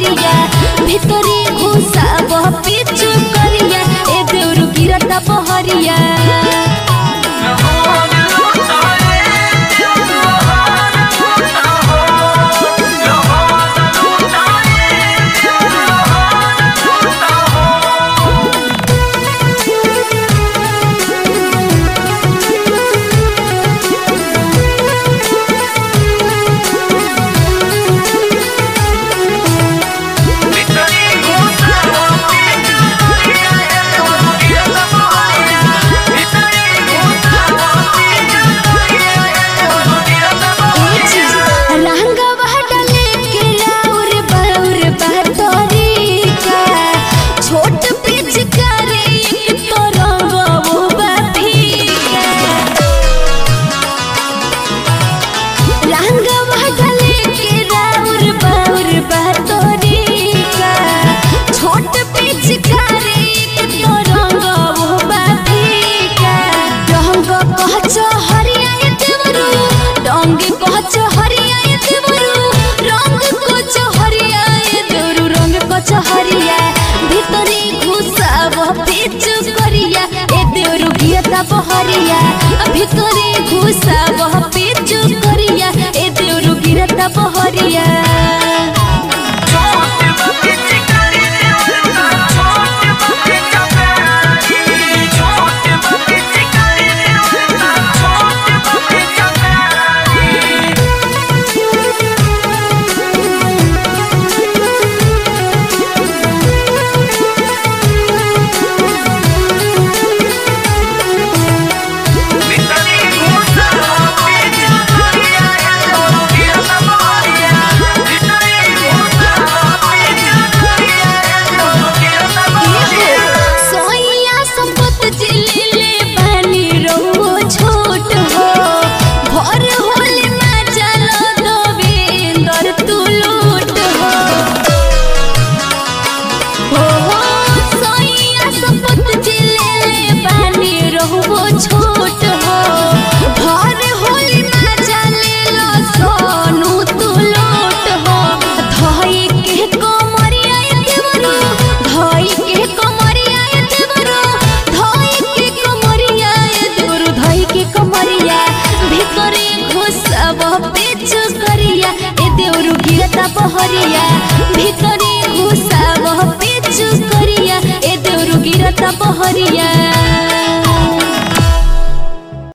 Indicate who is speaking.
Speaker 1: बहरिया ভিতরে ঘুষাব পিছু করিয়া এ দেউরু গিরতা বহরিয়া रंगवा डले के लाउर बाउर बहतरीका छोट पिचकारी एक तो रंगवो बफीका रंगवा डले के लाउर बाउर बहतरीका छोट पिचकारी एक तो रंगवो बफीका रंग कहच हरिया देवरू रंग कहच हरिया देवरू रंग कच हरिया देवरू रंग कच हरिया ভিতরে ঘুষাব পিচু করিয়া এ দেউরু গিয়তা বহরিয়া ভিতরে ঘুষাব পিচু করিয়া এ দেউরু গিরতা বহরিয়া सोइया संपत जिले बनी रहो छोट हो भर होले में चल दोविंदर तू लूट हो हो हो सोइया संपत जिले बनी रहो छोट हो भर होले में चले लो सोनू तू लूट हो धई के कोमरिया देवरू धई के कोमरिया देवरू धई के कोमरिया देवरू धई के कोमरिया ভিতরে ঘুষাব পেচু করিয়া এ দেউরু গিরতা বহরিয়া ভিতরে ঘুষাব পেচু করিয়া এ দেউরু গিরতা বহরিয়া